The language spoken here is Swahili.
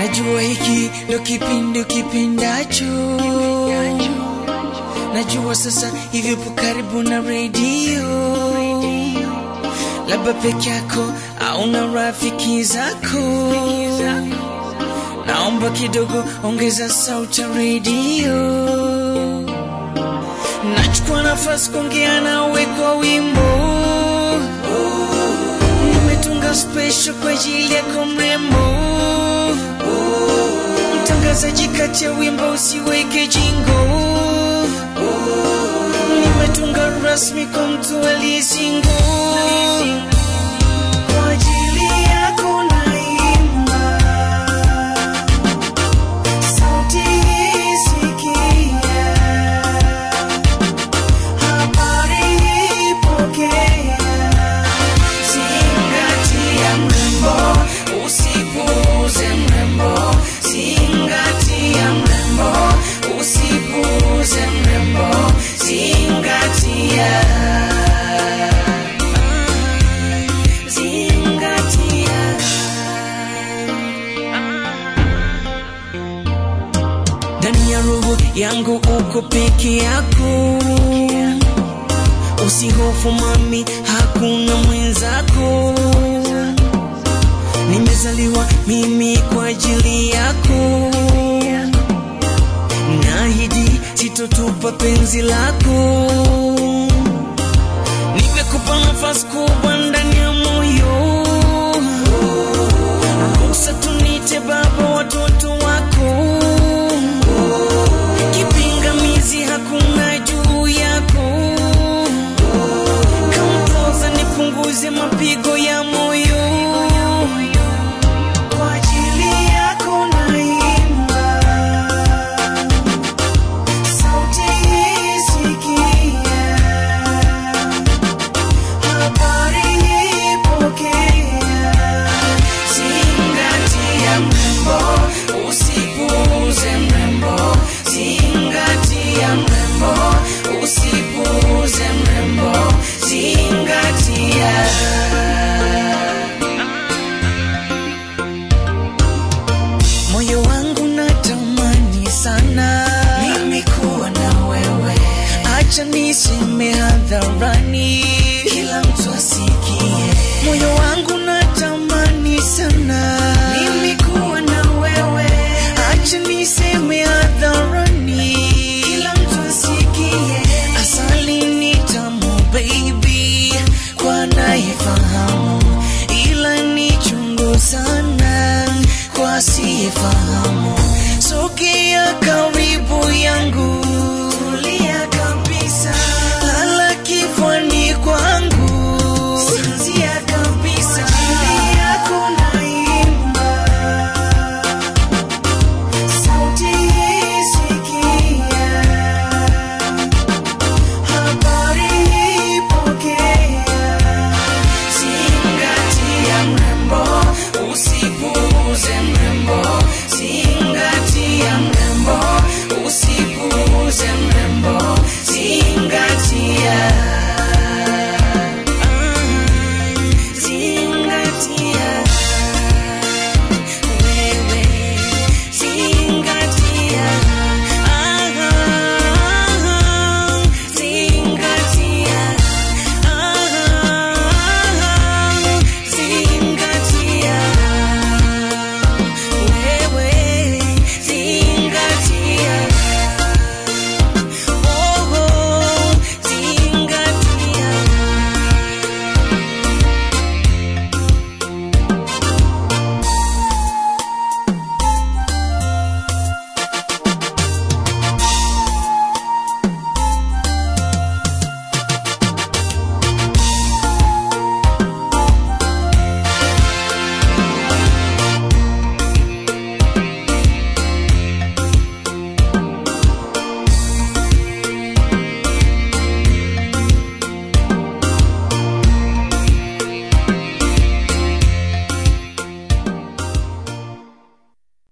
Najua hiki ndo kipindi kipendacho, najua sasa hivyo po karibu na redio, labda peke yako au na rafiki zako. Naomba kidogo ongeza sauti ya redio. Nachukua nafasi kuongea nawe kwa wimbo, nimetunga special kwa ajili yako mrembo, mtangazaji kati ya wimbo usiweke jingo, nimetunga rasmi kwa mtu aliyesingo kwa ajili yako naimba sauti hii sikia habari pokea, zingatia mrembo, usipuuze mrembo, zingatia mrembo, usipuuze mrembo, zingatia ndani ya roho yangu uko peke yako, usihofu mami, hakuna mwenzako. Nimezaliwa mimi kwa ajili yako, naahidi sitotupa penzi lako. Nimekupa nafasi kubwa